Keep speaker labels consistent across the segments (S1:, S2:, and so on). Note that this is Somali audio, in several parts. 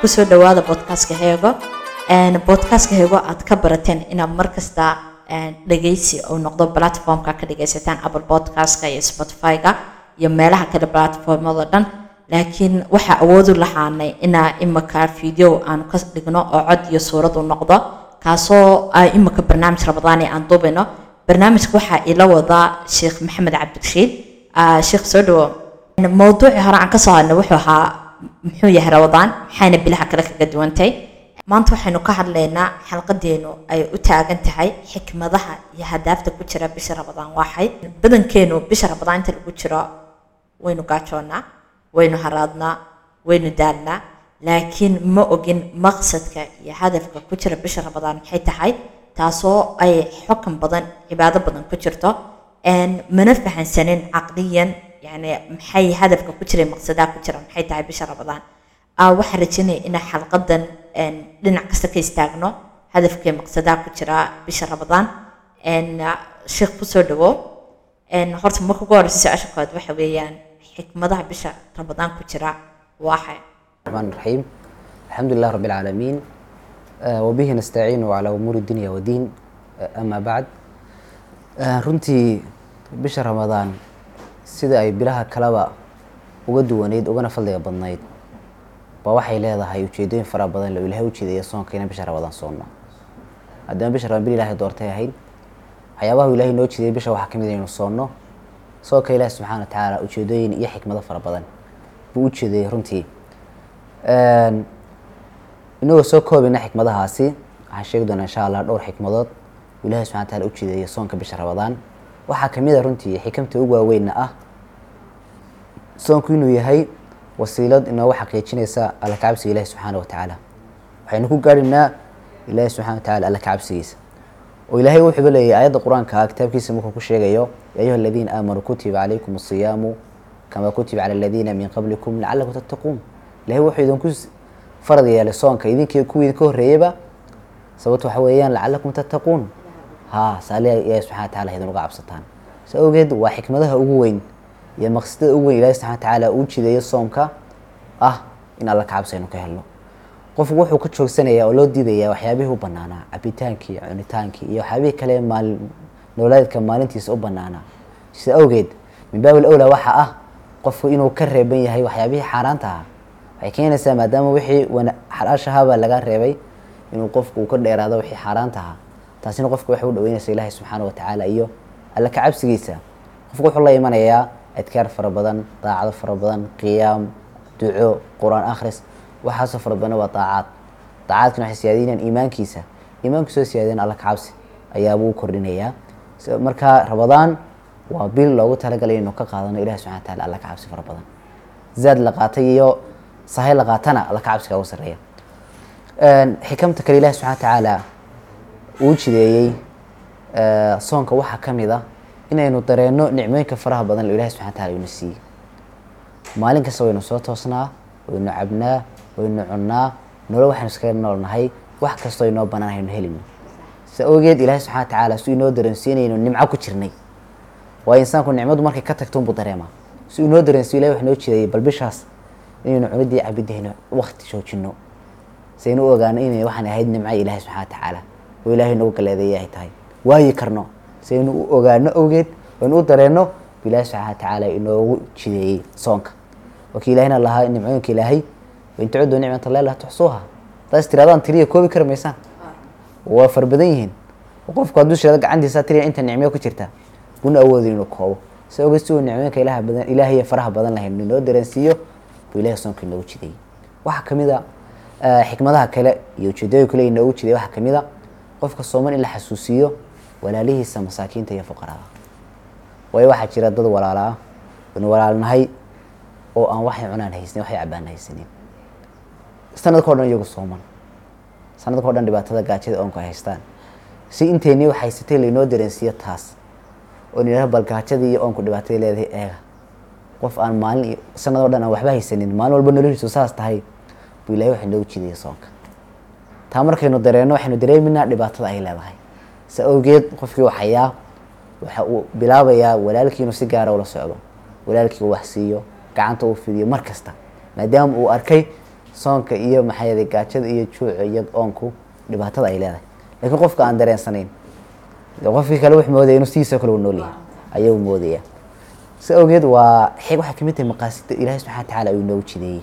S1: kusoo dhawaada bodkastka heego bodkastka heego aad ka barateen inaad markasta dhegeysi uu noqdo platformka ka dhegeysataan apple podcastka iyo spotify-ga iyo meelaha kale platformada dhan laakiin waxaa awoodu lahaanay inaa imika video aanu ka dhigno oo cod iyo suurad u noqdo kaasoo imika barnaamij rabadaani aan duubino barnaamijka waxaa ila wadaa sheekh maxamed cabdirashiid sheekh soo dhawo mowduucii hore aan kasoo hadnay wuxuu ahaa muxuu yahay rabadaan maxayna bilaha kale kaga duwantay maanta waxaynu ka hadlaynaa xalqadeenu ay u taagan tahay xikmadaha iyo hadaafta ku jira bisha rabadaan waaxay badankeenu bisha rabadaan inta lagu jiro waynu gaajoonnaa waynu haraadnaa waynu daalnaa laakiin ma ogin maqsadka iyo hadafka ku jira bisha rabadaan maxay tahay taasoo ay xukan badan cibaado badan ku jirto mana fahansanin caqliyan yani maxay hadafka ku jira maqsadaha ku jira maxay tahay bisha rabadaan waxaan rajeynaya inaan xalqadan dhinac kasta ka istaagno hadafkee maqsadaha ku jira bisha rabadaan sheekh kusoo dhawo horta marka ugu horeysa su-aasha koowaad waxa weeyaan xikmadaha bisha rabadaan ku jira waaxay
S2: الرحمن الرحيم الحمد لله رب العالمين آه، وبه نستعين على أمور الدنيا والدين آه، أما بعد آه، runtii bisha ramadaan sida ay bilaha kaleba uga duwaneyd ugana fadliga badnayd ba waxay leedahay ujeedooyin fara badan loo ilahay ujeedaya soonka inaan bisha ramadaan soonno haddana bisha ramadaan bil ilahay doortay ahayd waxyaabaha uu ilahay noo jeediyay bisha waxaa kamid inaynu soonno soonka ilahi subxaana wa tacaala ujeedooyin iyo xikmado fara badan buu u jeedayay runtii inagoo soo koobayna xikmadahaasi waxaan sheegi doonaa insha allah dhowr xikmadood uu ilahi subxana wataala u jeedeeya soonka bisha ramadaan waxaa kamid a runtii xikamta ugu waaweynna ah soonku inuu yahay wasiilad inoogu xaqiijinaysa alla kacabsiga ilahi subxaana wa tacaala waxaynu ku gaadhinaa ilahi subxana wa tacala alla kacabsigiisa oo ilaahay wuxuuba leeyahy aayadda qur-aanka ah kitaabkiisa markuu ku sheegayo ya ayuha aladiina aamanuu kutiba calaykum asiyaamu kama kutiba cala aladiina min qablikum lacalakum tattaquun ilahay wuxuu idinku farad yeelay soonka idinkii kuwii idinka horreeyeyba sababto waxa weeyaan lacalakum tattaquun ha saaliha ilahi subxana wa tacala idin uga cabsataan sa awgeed waa xikmadaha ugu weyn iyo maqsadada ugu weyn ilahi subxana wa tacaala uu jideeyo soomka ah in alla kacabsi aynu ka helno qofku wuxuu ka joogsanayaa oo loo diidayaa waxyaabihii u banaanaa cabitaankii cunitaankii iyo waxyaabihii kale maal nololeedka maalintiisa u banaanaa sida awgeed min baabil awlaa waxaa ah qofku inuu ka reeban yahay waxyaabihii xaaraanta ahaa waxay keenaysaa maadaama wixii xalaashahaabaa laga reebay inuu qofku uu ka dheeraado wixii xaaraanta ahaa taasina qofka waxay u dhaweynaysa ilaahi subxaana wa tacaala iyo alla kacabsigiisa qofku wuxuu la imanayaa adkaar fara badan daacado fara badan qiyaam duco qur-aan akhris waxaasoo fara badan waa daacaad daacaadkana waxay siyaadinayaan iimaankiisa iimaanku soo siyaadin alla kacabsi ayaabuu u kordhinayaa marka ramadaan waa bil loogu talagalay inuu ka qaadano ilahi subxana wa taala alla kacabsi fara badan zaad la qaatay iyo sahay la qaatana alla kacabsiga ugu sarreeya xikamta kale ilahi subxana wa tacaala uu jideeyey soonka waxaa ka mid ah inaynu dareenno nicmooyinka faraha badan ilahi subxana wa taala ina siiyey maalin kasta waynu soo toosnaa waynu cabnaa waynu cunnaa nolol waxaynu iskaga noolnahay wax kastoo inoo banaan haynu helino sa awgeed ilahi subxana wa tacaala si inoo dareensiinayno nimco ku jirnay waayo insaanku nicmadu markay ka tagto unbuu dareemaa si inoo dareensiyo ilahi wax noo jideeyay bal bishaas inaynu cunidii cabidahayno wakti joojino saynu u ogaano inay waxaan ahayd nimca ilahi subxana wa tacaala oo ilaahay nagu galeedeeyay ay tahay waayi karno saynu u ogaano awgeed waynu u dareenno bu ilahi subxana wa tacaala inoogu jideeyey soonka wakii ilahina lahaa nimcooyinka ilaahay wain tacudu nicmat allahi laa tuxsuuha hadaas tiradaan tiriya koobi kari maysaan waa fara badan yihiin qofku hadduu shirado gacantiisa tiriya inta nicmyo ku jirta buna awoodin inuu koobo si ogeed si uu nicmooyinka ilaha badan ilaahiy faraha badan lahayn inoo dareensiiyo buu ilahi soonka inoogu jideeyey waxaa kamid a xikmadaha kale iyo ujeedooyin kale inoogu jideey waxaa kamid a qofka sooman in la xasuusiiyo walaalihiisa masaakiinta iyo fuqarada waayo waxaa jira dad walaala ah waynu walaalnahay oo aan waxay cunaan haysanin waxay cabaan haysanin sanadka o dhan iyagu sooman sanadka o dhan dhibaatada gaajada oonku ay haystaan si inteynii wax haysatay laynoo dareensiiyo taas oo nidhaha bal gaajadii iyo oonku dhibaatada leedahay eega qof aan maalin iyo sanad o dhan aan waxba haysanin maalin walba noloshiisu saas tahay buu ilahay waxa noogu jidaya soonka taa markaynu dareenno waxaynu dareeminaa dhibaatada ay leedahay sa awgeed qofkii waxayaa waxa uu bilaabayaa walaalkii inuu si gaara ula socdo walaalkii uu wax siiyo gacanta uu fidiyo mar kasta maadaama uu arkay soonka iyo maxaa yeelay gaajada iyo juuca iyo oonku dhibaatada ay leedahay laakiin qofka aan dareensanayn dee qofkii kale wuxuu moodaya inuu sidiisoo kale u nool yahay ayuu moodaya si awgeed waa xig waxay kamid tahay maqaasida ilaahay subxana wa tacaala uu inoogu jideeyey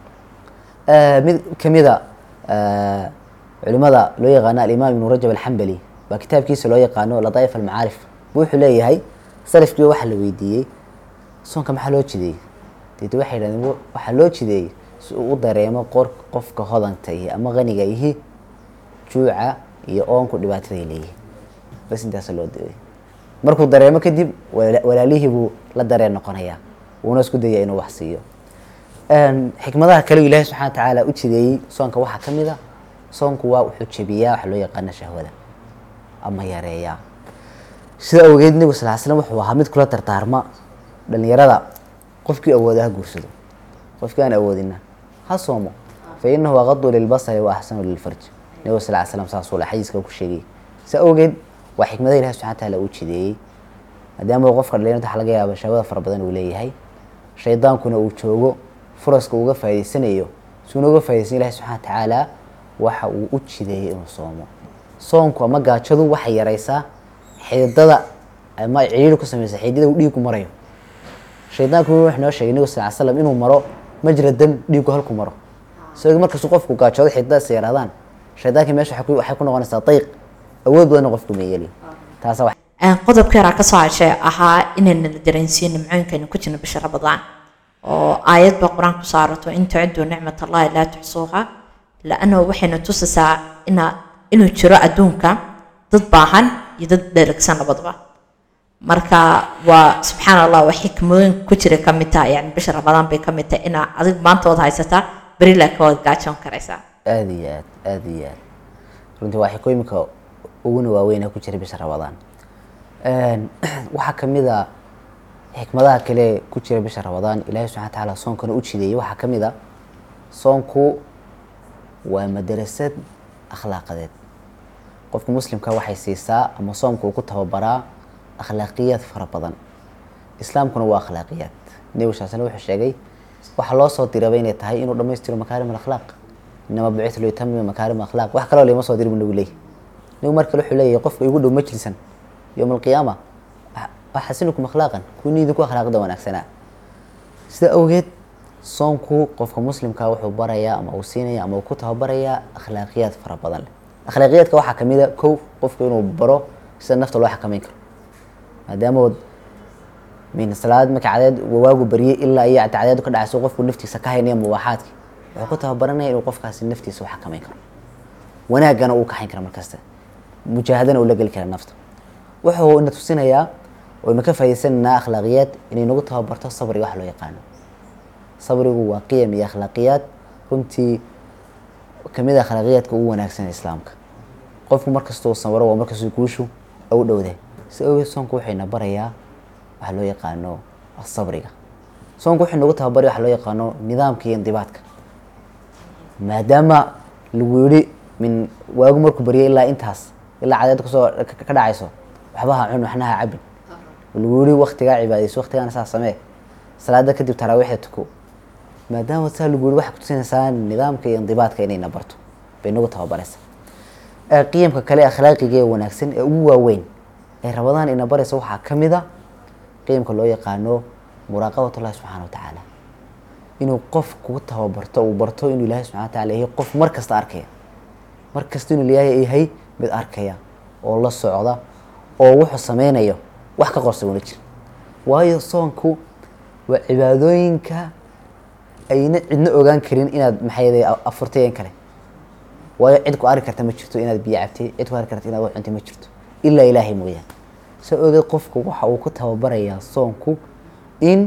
S2: mid kamida culimada loo yaqaano alimaam ibnu rajab alxambali waa kitaabkiisa loo yaqaano ladaaif almacaarif bu wuxuu leeyahay salafkii waxaa la weydiiyey soonka maxaa loo jideeyey deed waxay yidhahdeen waxaa loo jideeyey si uu u dareemo qor qofka hodanta ihi ama qaniga ihi juuca iyo oonku dhibaatada ay leeyihin bas intaasa loo deeyay markuu dareemo kadib walaalihii buu la dareen noqonayaa wuuna isku daya inuu wax siiyo xikmadaha kale ilaahi subxana wa tacaala u jideeyey soonka waxaa ka mid a soonku waa wuxuu jebiyaa waxa loo yaqaana shahwada ama yareeyaa sida awgeed nebigu sal slam wuxuu ahaa mid kula dardaarma dhalinyarada qofkii awooda ha guursado qofkii aan awoodina ha soomo fa inahu aqadu lilbasari wa axsanu lilfarj nebigu sal slam saasuu la xadiiska ku sheegay si awgeed waa xikmada ilahi subxana wataala uu jideeyey maadaama qofka dhalinyarta waxa laga yaaba shahwada fara badan uu leeyahay shaydaankuna uu joogo furaska uga faa'idaysanayo suuna uga faa'idaysan ilahi subxana wa tacaala waxa uu u jideeyey inuu soomo soonku ama gaajadu waxay yaraysaa xididada ama ciriiri ku sameysa xididada uu dhiigu marayo shaydaanku wuxuu noo sheegay nebigu sal ly slam inuu maro majra dam dhiigu halku maro isagoo markastuu qofku gaajoodo xididadaas yaraadaan shaydaankii meesha waxay ku- waxay ku noqonaysaa dayq awood badanna qofku ma yeeli taasa wax
S1: qodobka yaraa ka soo hashay ahaa inayna la dareensiin nimcooyinkaynu ku jirno bisha ramadaan oo aayad baa qur-aan ku saarato in tuciduu nicmat allahi laa tuxsuuha laannahu waxayna tusaysaa ina inuu jiro adduunka dad baahan iyo dad dheragsan labadaba marka waa subxaan allah waa xikmooyin ku jira ka mid taha yani bisha ramadaan bay ka mid tahay inaa adig maanta waad haysataa beri laakiin waad gaajoon karaysaa
S2: aada iyo aad aada iyo aad runtii waa xikooyinka uguna waaweyn ee ku jira bisha ramadaan waxaa kamid a xikmadaha kale ee ku jira bisha ramadaan ilaahi subxana wa tacaala soonkana u jideeyey waxaa kamid a soonku waa madarasad akhlaaqadeed qofka muslimka waxay siisaa ama soomka uu ku tababaraa akhlaaqiyaad fara badan islaamkuna waa akhlaaqiyaad nebigu sal slam wuxuu sheegay waxaa loo soo diraba inay tahay inuu dhammaystiro makaarim alakhlaaq inama bucitu liutamima makaarim akhlaaq wax kaloo lama soo diri bu nebigu leeyahy nebigu mar kale wuxuu leeyahay qofka igu dhow majlisan yowma alqiyaama axasinukum akhlaaqan kuwii idinku akhlaaqda wanaagsanaa sida awgeed soonku qofka muslimka wuxuu barayaa ama uu siinaya ama uu ku tababarayaa akhlaaqiyaad fara badan leh akhlaaqiyaadka waxaa kamid a kow qofku inuu baro sida nafta loo xakameyn karo maadaama min salaad marka cadeed waagu baryay ilaa iyo cadeedu ka dhacayso qofku naftiisa ka haynaya mubaaxaadki wuxuu ku tababaranaya inuu qofkaasi naftiisa u xakameyn karo wanaagana uu kaxayn kara markasta mujaahadana uu la geli kara nafta wuxuu ina tusinayaa waynu ka faa'idaysanaynaa akhlaaqiyaad inay nagu tababarto sabriga wax loo yaqaano sabrigu waa qiyam iyo akhlaaqiyaad runtii kamid a akhlaaqiyaadka ugu wanaagsan ee islaamka qofku markastuu sabro waa markastuu guushu u dhowde si awgeed soonku wuxuyna barayaa waxa loo yaqaano sabriga soonku wuxuu nagu tababaray waxa loo yaqaano nidaamka iyo indibaadka maadaama lagu yidhi min waagu markuu baryay ilaa intaas ilaa cadeed kasoo ka ka dhacayso waxba ha cun waxna ha cabin lagu yidhi waktigaa cibaadayso waktigaana saa samee salaada kadib taraawiixda tuko maadaama saa lagu yidhi waxay kutusinaysaa nidaamka iyo indibaadka inayna barto bay nagu tababaraysaa ee qiyamka kale akhlaaqiga ee wanaagsan ee ugu waaweyn ee rabadaan ina baraysa waxaa ka mid a qiyamka loo yaqaano muraaqabat ullahi subxana wa tacaala inuu qof kugu tababarto uu barto inuu ilaahay subxana wa taala yahay qof mar kasta arkaya mar kasta inuu ilaahay yahay mid arkaya oo la socda oo wuxuu sameynayo wax ka qorsa una jira waayo soonku waa cibaadooyinka ayna cidna ogaan karin inaad maxay afurtay in kale waayo cid ku arki karta ma jirto inaad biyo cabtay cid ku arki karta inaad wax cuntay ma jirto ilaa ilaahay mooyaan soo ogeed qofku waxa uu ku tababarayaa soonku in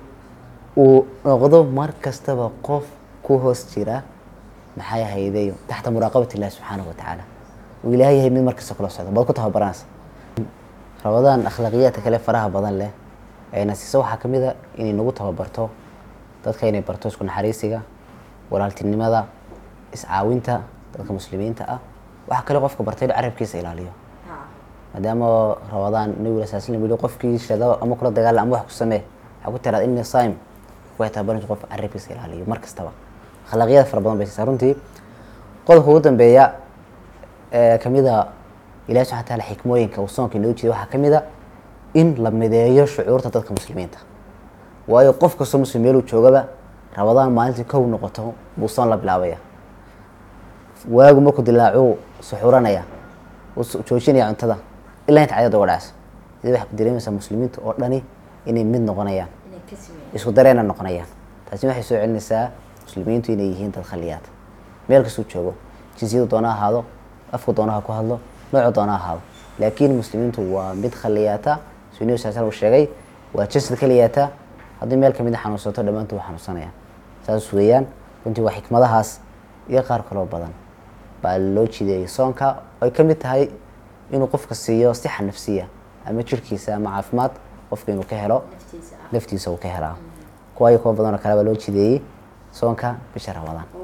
S2: uu noqdo mar kastaba qof ku hoos jira maxay ahayday taxta muraaqabat illahi subxaanahu wa tacaala uu ilaahay yahay mid markasta kula socda baad ku tababaranaysa rabadaan akhlaaqiyaadka kale faraha badan leh ayna siisa waxaa ka mid a inay nagu tababarto dadka inay barto isku naxariisiga walaaltinimada iscaawinta dadka muslimiinta ah waxaa kale qofka bartay inuu carabkiisa ilaaliyo maadaama rabadaan nabiga sal slam yihi qofkii shada ama kula dagaala ama wax ku samee waxaa ku tiraada inni saim way tababaranaysa qof carabkiisa ilaaliyo mar kastaba akhlaaqyada fara badan bay siisaa runtii qodobka ugu dambeeya ee kamid a ilahi subxana wataala xikmooyinka uu soonka inoo jeeday waxaa kamid a in la mideeyo shucuurta dadka muslimiinta waayo qof kastoo muslim meeluu joogaba rabadaan maalintii kow noqoto buu soon la bilaabaya waagu markuu dilaacuu suxuranaya uu su- joojinaya cuntada ilaa inta cadad uga dhacayso sida waxay ku dareemaysaa muslimiinta oo dhani inay mid noqonayaan isku dareena noqonayaan taasi waxay soo celinaysaa muslimiintu inay yihiin dad khaliyaad meel kastuu joogo jinsiyadu doona ha ahaado afku doona ha ku hadlo noocu doona ha ahaado laakiin muslimiintu waa mid khaliyaata sunniyu sal slam uu sheegay waa jasad kaliyaata haddii meel kamid a xanuunsato dhammaantood waa xanuunsanayaan saas weeyaan runtii waa xikmadahaas iyo qaar kaloo badan baa loo jideeyay soonka ay ka mid tahay inuu qofka siiyo sixa nafsiya ama jirkiisa ama caafimaad qofka inuu ka helo naftiisa uu ka helaa kuwa iyo kuwa badan oo kale baa loo jideeyey soonka bisha ramadaan